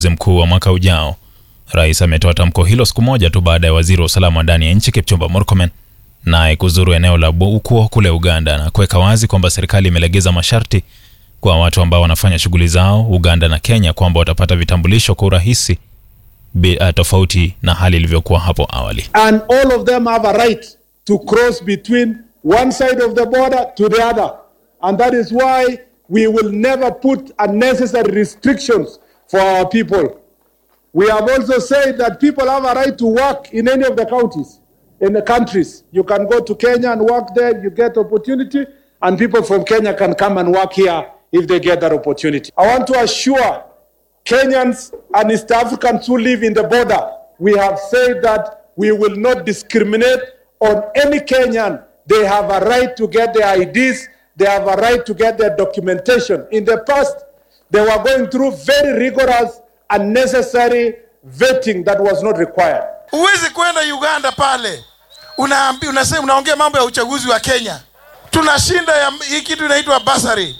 mkuu wa mwaka ujao. Rais ametoa tamko hilo siku moja tu baada ya waziri wa usalama wa ndani ya nchi Kipchumba Murkomen naye kuzuru eneo la Bukuo kule Uganda na kuweka wazi kwamba serikali imelegeza masharti kwa watu ambao wanafanya shughuli zao Uganda na Kenya kwamba watapata vitambulisho kwa urahisi uh, tofauti na hali ilivyokuwa hapo awali. and all of them have a right to cross between one side of the border to the other. And that is why we will never put unnecessary restrictions for our people. We have also said that people have a right to work in any of the counties, in the countries. You can go to Kenya and work there, you get opportunity, and people from Kenya can come and work here if they get that opportunity. I want to assure Kenyans and East Africans who live in the border, we have said that we will not discriminate on any Kenyan. They have a right to get their IDs, they have a right to get their documentation. In the past, they were going through very rigorous, unnecessary vetting that was not required. Huwezi kwenda Uganda pale unaambi, unasema unaongea mambo ya uchaguzi wa Kenya. Tuna shinda ya hii kitu inaitwa basari.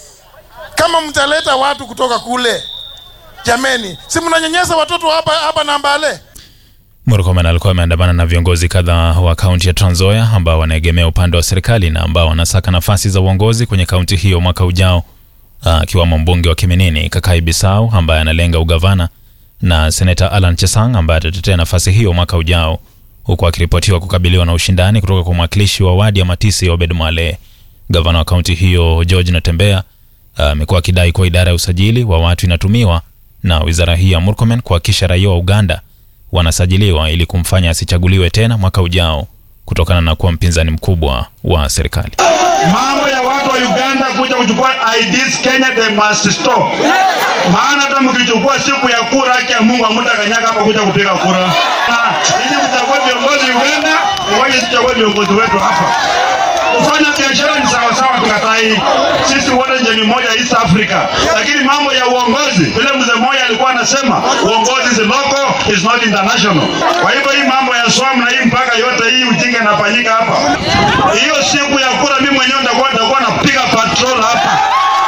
Kama mtaleta watu kutoka kule, jameni, si mnanyanyasa watoto hapa hapa Nambale? Murkomen alikuwa ameandamana na viongozi kadhaa wa kaunti ya Trans Nzoia ambao wanaegemea upande wa serikali na ambao wanasaka nafasi za uongozi kwenye kaunti hiyo mwaka ujao, akiwamo mbunge wa Kiminini Kakai Bisau ambaye analenga ugavana na seneta Alan Chesang ambaye atatetea nafasi hiyo mwaka ujao, huku akiripotiwa kukabiliwa na ushindani kutoka kwa mwakilishi wa wadi ya Matisi Obed Mwale. Gavana wa kaunti hiyo George Natembea amekuwa akidai kuwa idara ya usajili wa watu inatumiwa na wizara hii ya Murkomen kuhakikisha raia wa Uganda wanasajiliwa ili kumfanya asichaguliwe tena mwaka ujao kutokana na kuwa mpinzani mkubwa wa serikali. Mambo ya watu wa Uganda kuja kuchukua IDs Kenya, they must stop. Maana hata mkichukua siku ya kura, haki ya Mungu hamtakanyaga hapa kuja kupiga kura. Ili mchague viongozi Uganda, ngoja tuchague viongozi wetu hapa. Kufanya biashara ni sawa sawa, tukatai. Sisi wote jamii moja East Africa, lakini mambo ya uongozi, vile mzee mmoja alikuwa anasema, uongozi is local, is not international. Kwa hivyo hii mambo ya swam na hii mpaka yote hii ujinga inafanyika hapa. Hiyo siku ya kura, mimi mwenyewe nitakuwa nitakuwa napiga patrol hapa.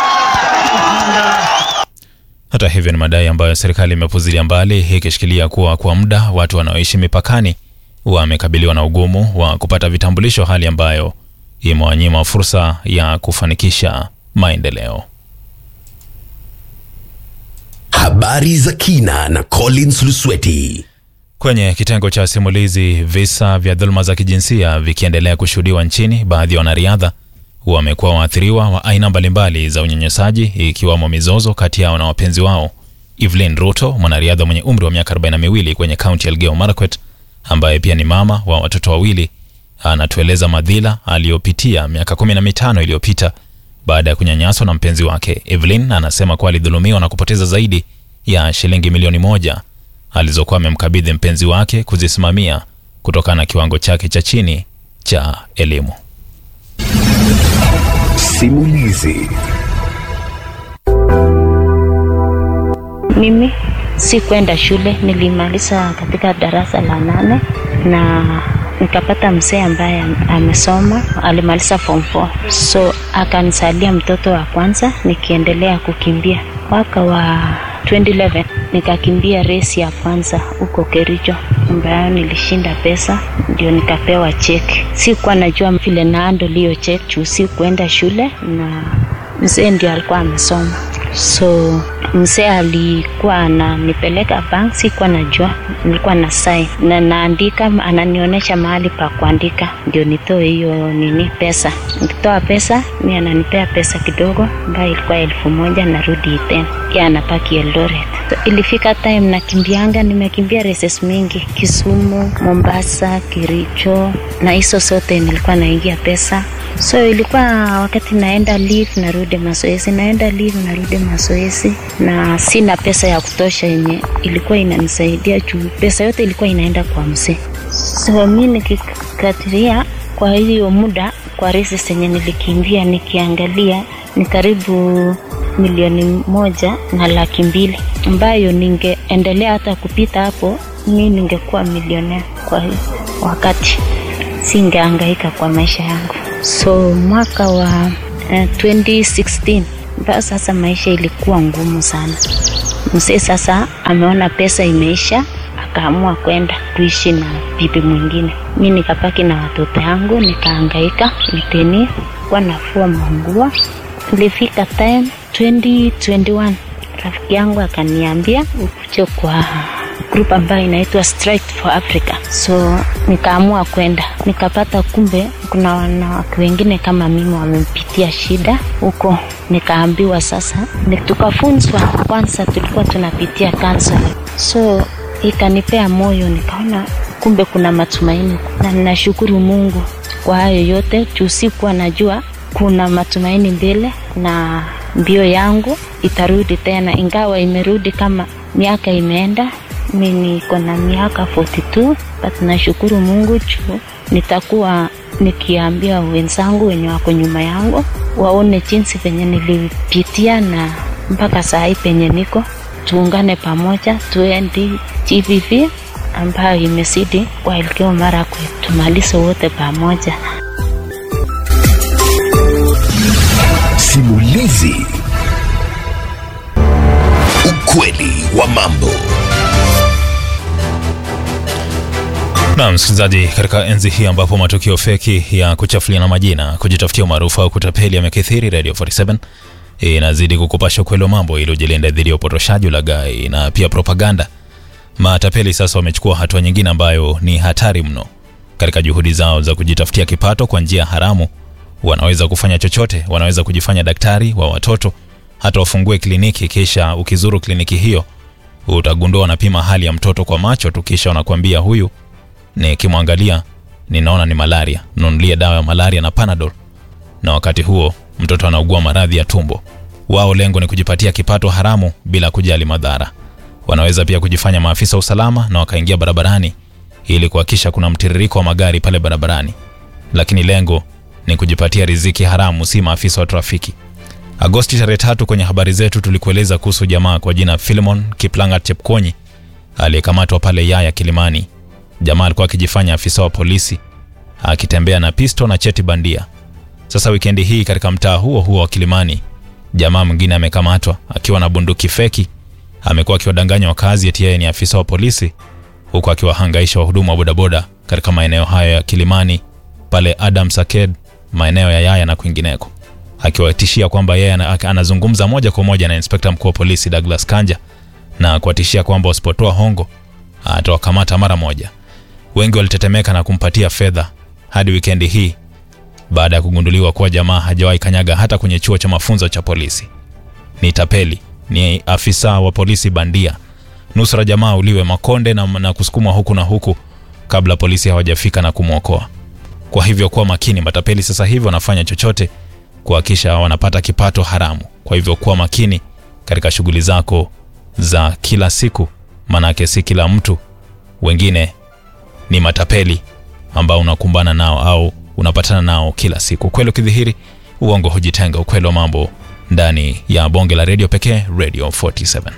Hata hivyo, ni madai ambayo serikali imepuzilia mbali, ikishikilia kuwa kwa muda watu wanaoishi mipakani wamekabiliwa na ugumu wa kupata vitambulisho, hali ambayo imewanyima fursa ya kufanikisha maendeleo. Habari za kina na Collins Lusweti. Kwenye kitengo cha simulizi, visa vya dhuluma za kijinsia vikiendelea kushuhudiwa nchini, baadhi ya wanariadha wamekuwa waathiriwa wa aina mbalimbali za unyanyasaji, ikiwamo mizozo kati yao na wapenzi wao. Evelyn Ruto, mwanariadha mwenye umri wa miaka 42 kwenye kaunti ya Elgeyo Marakwet, ambaye pia ni mama wa watoto wawili, anatueleza madhila aliyopitia miaka kumi na mitano iliyopita baada ya kunyanyaswa na mpenzi wake. Evelyn anasema kuwa alidhulumiwa na kupoteza zaidi ya shilingi milioni moja alizokuwa amemkabidhi mpenzi wake kuzisimamia kutokana na kiwango chake cha chini cha elimu. Simulizi. Mimi si kwenda shule, nilimaliza katika darasa la nane na nikapata mzee ambaye amesoma, alimaliza form 4 so akanisalia mtoto wa kwanza, nikiendelea kukimbia. Mwaka wa 2011 nikakimbia resi ya kwanza huko Kericho ambayo nilishinda pesa, ndio nikapewa cheki. Sikuwa najua vile naando liyo cheki juu si kuenda shule, na mzee ndio alikuwa amesoma so mzee alikuwa ananipeleka bank, sikuwa najua, nilikuwa na sign na naandika, ananionyesha mahali pa kuandika ndio nitoe hiyo nini pesa. Nikitoa pesa, mi ananipea pesa kidogo ambayo ilikuwa elfu moja narudi tena, ya anapaki Eldoret. So, ilifika time nakimbianga, nimekimbia races mingi Kisumu, Mombasa, Kericho na hizo zote nilikuwa naingia pesa so ilikuwa wakati naenda leave narudi mazoezi, naenda leave narudi mazoezi, na sina pesa ya kutosha yenye ilikuwa inanisaidia juu pesa yote ilikuwa inaenda kwa mzee. So mi nikikatiria kwa hiyo muda kwa resi zenye nilikimbia, nikiangalia ni karibu milioni moja na laki mbili ambayo ningeendelea hata kupita hapo, mi ningekuwa milionea kwa hiyo wakati, singehangaika kwa maisha yangu. So mwaka wa uh, 2016 mpaka sasa maisha ilikuwa ngumu sana. Mzee sasa ameona pesa imeisha, akaamua kwenda kuishi na bibi mwingine. Mi nikabaki na watoto yangu, nikahangaika miteni kuwa nafua manguo. Ilifika time 2021 rafiki yangu akaniambia ukuje kwa group ambayo inaitwa Strike for Africa. So nikaamua kwenda, nikapata kumbe kuna wanawake wengine kama mimi wamepitia shida huko. Nikaambiwa sasa, ni- tukafunzwa kwanza, tulikuwa tunapitia counseling. so ikanipea moyo, nikaona kumbe kuna matumaini, na ninashukuru Mungu kwa hayo yote juu sikuwa najua kuna matumaini mbele na mbio yangu itarudi tena, ingawa imerudi kama miaka imeenda. Mi niko na miaka 42 but nashukuru Mungu juu nitakuwa nikiambia wenzangu wenye wako nyuma yangu waone jinsi venye nilipitia na mpaka saa hii penye niko, tuungane pamoja, tuendi GVV ambayo imezidi kwa Elgeyo Marakwet, tumalize wote pamoja. Simulizi. Ukweli wa mambo. Na msikilizaji, katika enzi hii ambapo matukio feki ya kuchafuliana majina, kujitafutia umaarufu au kutapeli yamekithiri, Radio 47 inazidi kukupasha ukweli wa mambo ili ujilinde dhidi ya upotoshaji, ulaghai na pia propaganda. Matapeli sasa wamechukua hatua nyingine ambayo ni hatari mno. Katika juhudi zao za kujitafutia kipato kwa njia haramu, wanaweza kufanya chochote. Wanaweza kujifanya daktari wa watoto, hata wafungue kliniki, kisha ukizuru kliniki hiyo utagundua wanapima hali ya mtoto kwa macho tu, kisha wanakuambia huyu nikimwangalia ninaona ni malaria, nunulie dawa ya malaria na Panadol, na wakati huo mtoto anaugua maradhi ya tumbo. Wao lengo ni kujipatia kipato haramu bila kujali madhara. Wanaweza pia kujifanya maafisa usalama na wakaingia barabarani ili kuhakikisha kuna mtiririko wa magari pale barabarani, lakini lengo ni kujipatia riziki haramu, si maafisa wa trafiki. Agosti tarehe tatu kwenye habari zetu tulikueleza kuhusu jamaa kwa jina Philemon Kiplangat Chepkonyi aliyekamatwa pale Yaya Kilimani. Jamaa alikuwa akijifanya afisa wa polisi akitembea na pisto na cheti bandia. Sasa wikendi hii katika mtaa huo huo wa Kilimani, jamaa mwingine amekamatwa akiwa na bunduki feki. Amekuwa akiwadanganya wakazi eti yeye ni afisa wa polisi, huku akiwahangaisha wahudumu wa bodaboda katika maeneo hayo ya Kilimani, pale Adam Saked, maeneo ya Yaya na kwingineko, akiwatishia kwamba yeye ana- anazungumza moja kwa moja na inspekta mkuu wa polisi Douglas Kanja na kuwatishia kwamba wasipotoa hongo atawakamata mara moja. Wengi walitetemeka na kumpatia fedha hadi wikendi hii baada ya kugunduliwa kuwa jamaa hajawahi kanyaga hata kwenye chuo cha mafunzo cha polisi. Ni tapeli, ni afisa wa polisi bandia. Nusra jamaa uliwe makonde na, na kusukumwa huku na huku kabla polisi hawajafika na kumwokoa. Kwa hivyo kuwa makini, matapeli sasa hivi wanafanya chochote kuhakikisha wanapata kipato haramu. Kwa hivyo kuwa makini katika shughuli zako za kila siku, manake si kila mtu, wengine ni matapeli ambao unakumbana nao au unapatana nao kila siku. Ukweli ukidhihiri, uongo hujitenga. Ukweli wa mambo ndani ya bonge la redio pekee, Radio 47.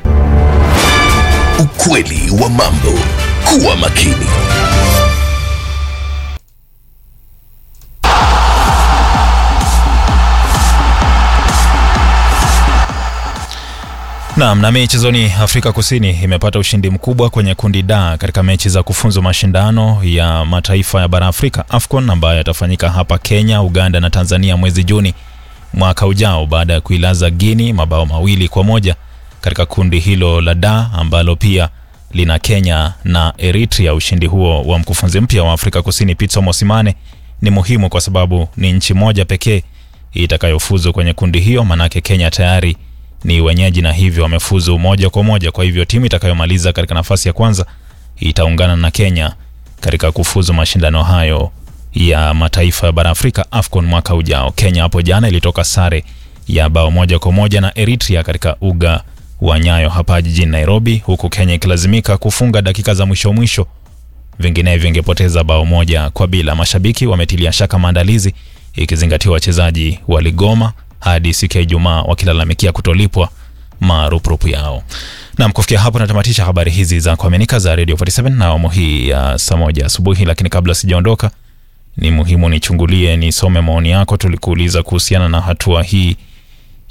Ukweli wa mambo. Kuwa makini. Naam, na michezoni, Afrika Kusini imepata ushindi mkubwa kwenye kundi D katika mechi za kufuzu mashindano ya mataifa ya bara Afrika AFCON ambayo yatafanyika hapa Kenya, Uganda na Tanzania mwezi Juni mwaka ujao baada ya kuilaza Guinea mabao mawili kwa moja katika kundi hilo la D ambalo pia lina Kenya na Eritrea. Ushindi huo wa mkufunzi mpya wa Afrika Kusini Pitso Mosimane ni muhimu kwa sababu ni nchi moja pekee itakayofuzu kwenye kundi hiyo, manake Kenya tayari ni wenyeji na hivyo wamefuzu moja kwa moja. Kwa hivyo timu itakayomaliza katika nafasi ya kwanza itaungana na Kenya katika kufuzu mashindano hayo ya mataifa ya bara Afrika AFCON mwaka ujao. Kenya hapo jana ilitoka sare ya bao moja kwa moja na Eritrea katika uga wa Nyayo hapa jijini Nairobi, huku Kenya ikilazimika kufunga dakika za mwisho mwisho, vinginevyo ingepoteza bao moja kwa bila. Mashabiki wametilia shaka maandalizi, ikizingatiwa wachezaji waligoma hadi siku ya Ijumaa wakilalamikia kutolipwa marupurupu yao. Nam, kufikia hapo natamatisha habari hizi za kuaminika za Radio 47 na awamu hii ya saa moja asubuhi, lakini kabla sijaondoka ni muhimu nichungulie nisome maoni yako. Tulikuuliza kuhusiana na hatua hii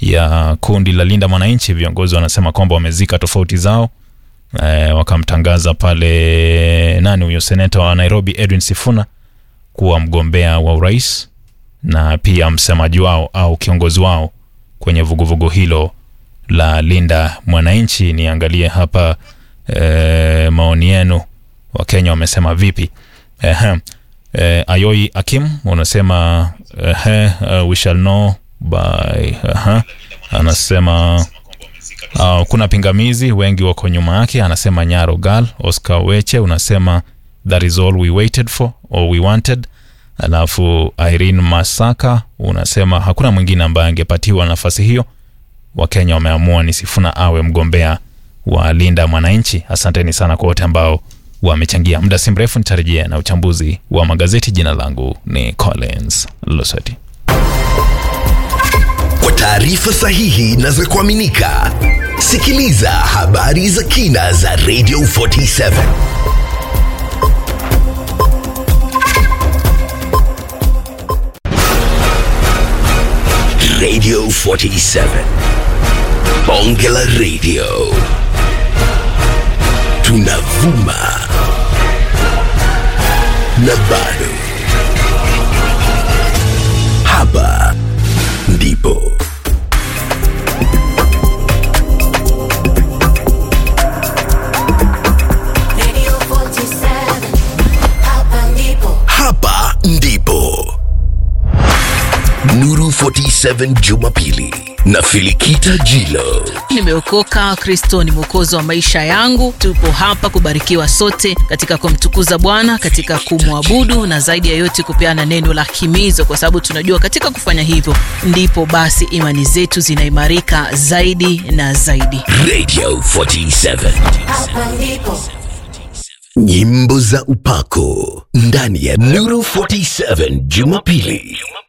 ya kundi la Linda Mwananchi. Viongozi wanasema kwamba wamezika tofauti zao e, wakamtangaza pale nani huyo seneta wa Nairobi Edwin Sifuna kuwa mgombea wa urais na pia msemaji wao au kiongozi wao kwenye vuguvugu hilo la Linda Mwananchi. Niangalie hapa e, maoni yenu, Wakenya wamesema vipi? Ehe. E, Ayoi Akim unasema ehe, uh, we shall know by aha. Anasema uh, kuna pingamizi, wengi wako nyuma yake. Anasema Nyaro Gal. Oscar Weche unasema that is all we waited for or we wanted. Alafu Irene Masaka unasema hakuna mwingine ambaye angepatiwa nafasi hiyo. Wakenya wameamua ni Sifuna awe mgombea wa Linda Mwananchi. Asanteni sana kwa wote ambao wamechangia. Muda si mrefu nitarejea na uchambuzi wa magazeti. Jina langu ni Collins Losati. Kwa taarifa sahihi na za kuaminika, sikiliza habari za kina za Radio 47 Radio 47 Bonge la Radio, tunavuma na bado hapa ndipo Radio 47, hapa ndipo. hapa ndipo Nuru 47 Jumapili na Filikita Jilo. nimeokoka kristo ni mwokozi wa maisha yangu tupo hapa kubarikiwa sote katika kumtukuza bwana katika kumwabudu na zaidi ya yote kupeana neno la himizo kwa sababu tunajua katika kufanya hivyo ndipo basi imani zetu zinaimarika zaidi na zaidi Radio 47 Hapa ndipo. nyimbo za upako ndani ya Nuru 47 Jumapili.